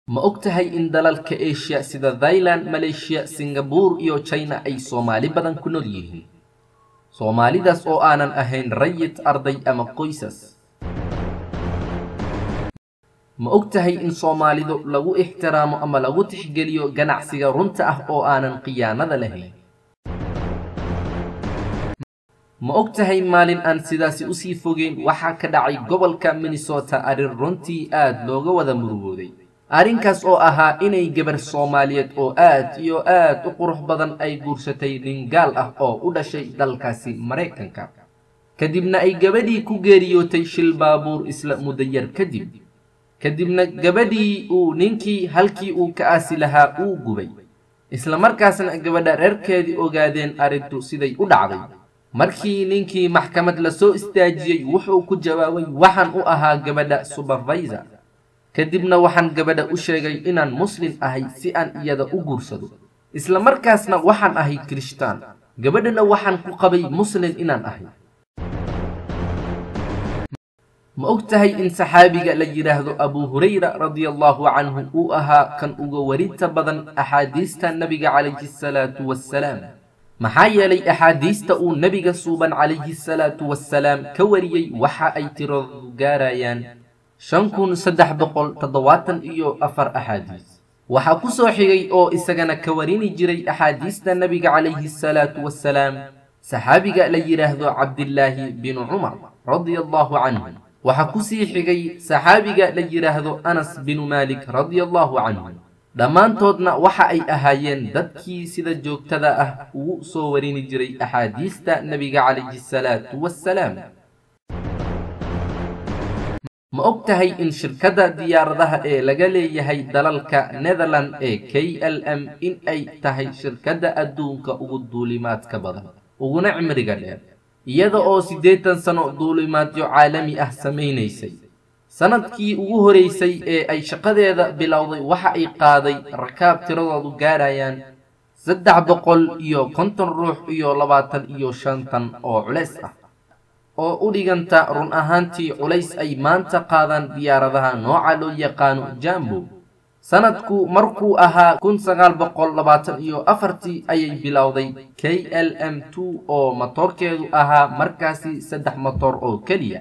ma og tahay in dalalka eshiya sida thailand maleeshiya singabuur iyo china ay soomaali badan ku nool yihiin soomaalidaas oo aanan ahayn rayid arday ama qoysas ma og tahay in soomaalidu lagu ixtiraamo ama lagu tixgeliyo ganacsiga runta ah oo aanan khiyaanada lahayn ma og tahay maalin aan sidaasi usii fogeyn waxaa ka dhacay gobolka minnesota arrin runtii aad looga wada murugooday arrinkaas oo ahaa inay gabar soomaaliyeed oo aad iyo aad u qurux badan ay guursatay nin gaal ah oo u dhashay dalkaasi maraykanka kadibna ay gabadhii ku geeriyootay shil baabuur isla mudayar kadib kadibna gabadhii uu ninkii halkii uu ka aasi lahaa uu gubay isla markaasna gabadha reerkeedii ogaadeen arrintu siday u dhacday markii ninkii maxkamad la soo istaajiyey wuxuu ku jawaabay waxaan u ahaa gabadha subervisor kadibna waxaan gabadha u sheegay inaan muslim ahay si aan iyada u guursado isla markaasna waxaan ahay kirishtaan gabadhana waxaan ku qabay muslim inaan ahay ma og tahay in saxaabiga la yidhaahdo abu hurayra radiallahu canhu uu ahaa kan uga warinta badan axaadiista nebiga calayhi salaatu wassalaam maxaa yeelay axaadiista uu nebiga suuban calayhi salaatu wassalaam ka wariyey waxa ay tiradoodu gaarayaan shan kun saddex boqol toddobaatan iyo afar axaadiis waxaa ku soo xigay oo isagana ka warini jiray axaadiista nebiga calayhi salaatu wassalaam saxaabiga la yidhaahdo cabdillaahi binu cumar radia allahu canhu waxaa ku sii xigay saxaabiga la yidhaahdo anas binu maalik radia allahu canhu dhammaantoodna waxa ay ahaayeen dadkii sida joogtada ah ugu soo warini jiray axaadiista nebiga calayhi salaatu wassalaam ma og tahay in shirkadda diyaaradaha ee laga leeyahay dalalka netherland ee k l m in ay tahay shirkadda adduunka ugu duulimaadka badan uguna cimriga dheer iyada oo siddeetan sano duulimaadyo caalami ah samaynaysay sannadkii ugu horaysay ee ay shaqadeeda bilowday waxa ay qaaday rakaab tiradoodu gaarayaan saddex boqol iyo konton ruux iyo labaatan iyo shantan oo culays ah oo u dhiganta run ahaantii culays ay maanta qaadaan diyaaradaha nooca loo yaqaano jambo sannadku markuu ahaa kun sagaal boqol labaatan iyo afartii ayay bilowday k l m two oo matoorkeedu ahaa markaasi saddex matoor oo keliya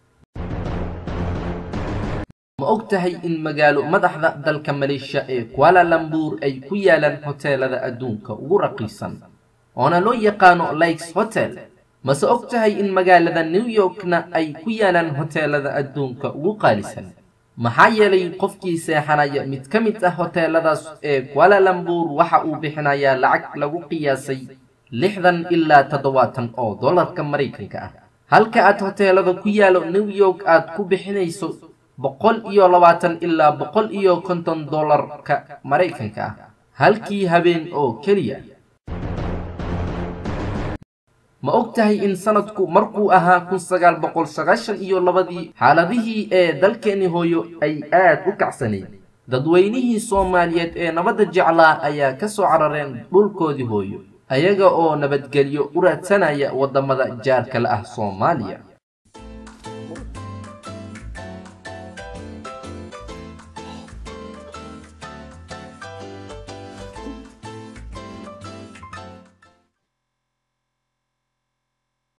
ma og tahay in magaalo madaxda dalka maleeshiya ee kuala lambuur ay ku yaalaan hoteelada adduunka ugu raqiisan oona loo yaqaano likes hotel mase og tahay in magaalada new yorkna ay ku yaalaan hoteelada adduunka ugu qaalisan maxaa yeelay qofkii seexanaya mid ka mid ah hoteeladaas ee kuala lambuur waxa uu bixinayaa lacag lagu qiyaasay lixdan ilaa toddobaatan oo dollarka maraykanka ah halka aad hoteelada ku yaalo new york aad ku bixinayso boqol iyo labaatan ilaa boqol iyo konton dollarka maraykanka ah halkii habeen oo keliya ma og tahay in sanadku markuu ahaa kun sagaal boqol sagaashan iyo labadii xaaladihii ee dalkeeni hooyo ay aad u kacsanayd dadweynihii soomaaliyeed ee nabadda jeclaa ayaa ka soo carareen dhulkoodii hooyo ayaga oo nabadgelyo u raadsanaya waddamada jaarka la ah soomaaliya